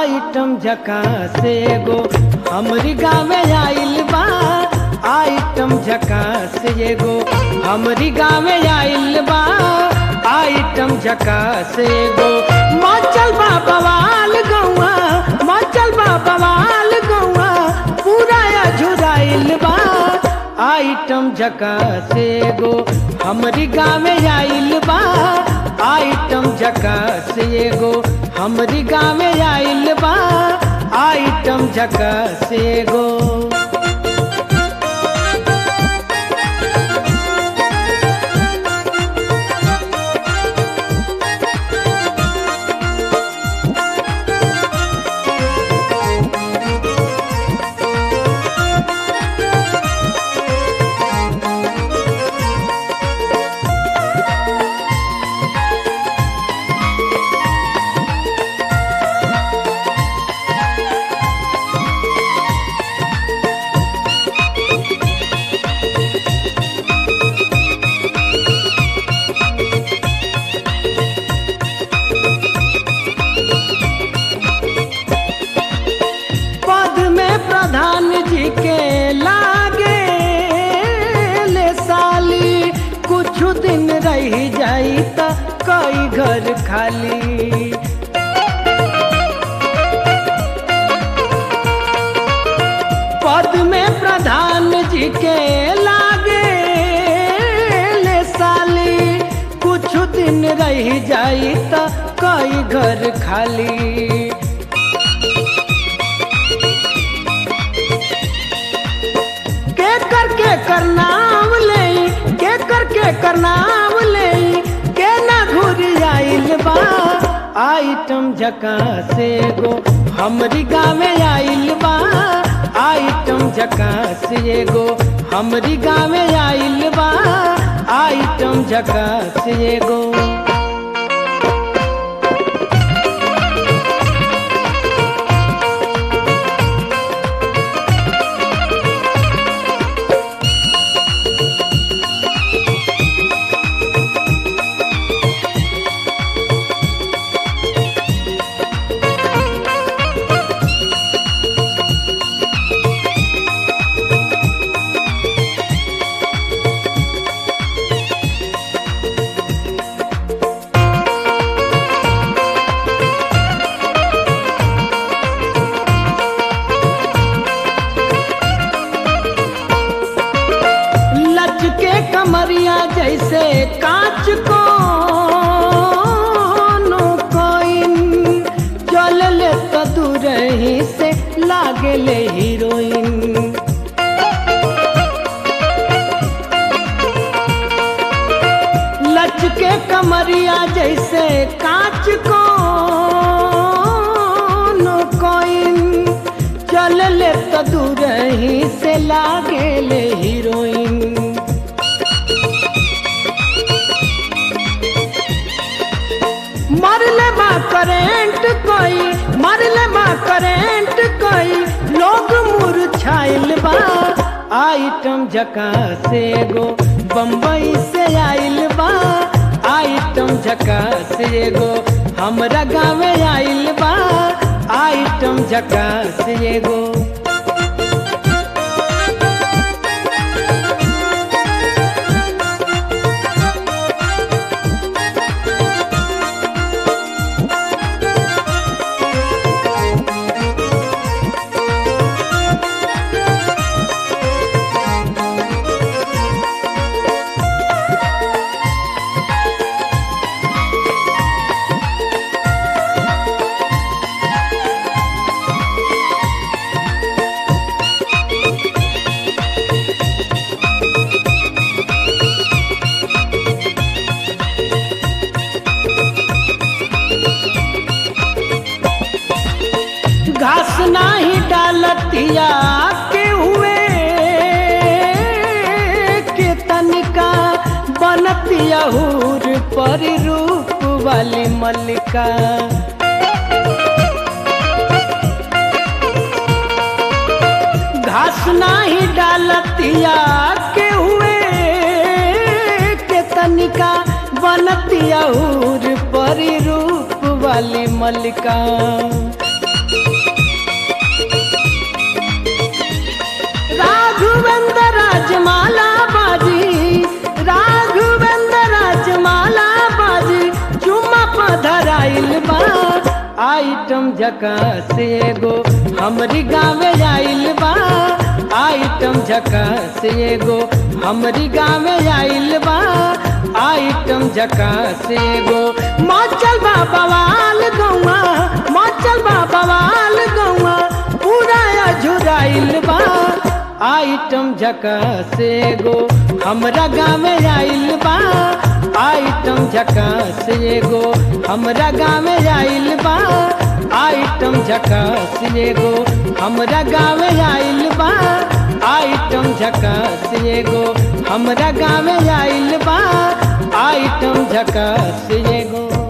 item झका से एगो हमरी गाँव आइल बा आइटम झका से एगो हमरी गाँव आइल बा आइटम झका से एगो मचल बा बवाल गौआ मचल बा बवाल गौआ पूरा झुराइल बा आइटम झका से एगो हमरी गाँव आइल बा आइटम झका से एगो हमरी गाँव आइल बा आइटम झका से एगो पद में प्रधान जी के लागे ले साली कुछ दिन रह जाई त कई घर खाली पद में प्रधान जी के लागे ले साली कुछ दिन रह जाई त कई घर खाली के कर के कर नाम ले के कर के कर नाम ले के ना घुरी आइल बा आइटम झका से गो हमरी गाँव आइल बा आइटम झका से गो हमरी गाँव आइल बा आइटम झका से गो लचके कमरिया जैसे कांच को कोइन चल ले तो दूर ही से लागे ले हीरोइन लचके कमरिया जैसे कांच को कोइन चल ले तो दूर ही से लागे ले हीरोइन मरले बा करेंट कोई मरले बा करेंट कोई लोग मुरझाइल बा आइटम झका से गो बम्बई से आइल बा आइटम झका से गो हमरा गाँव आइल बा आइटम झका से गो घास नाही डालतिया के हुए के तनिका बनतिया हूर पर रूप वाली मल्लिका घास नाही डालतिया के हुए के तनिका बनतिया हूर पर रूप वाली मल्लिका आइटम झकास एगो हमरी गाँव आइल बा आइटम झकास एगो हमरी गाँव आइल बा आइटम झकास एगो मचल बा बवाल गौआ मचल बा बवाल गौआ पूरा अझुराइल बा आइटम झकास एगो हमरा गाँव आइल बा आइटम झकास एगो हमरा गाँव आइल बा आइटम झकास एगो हमरा गाँव आइल बा आइटम झकास एगो हमरा गाँव आइल बा आइटम झकास एगो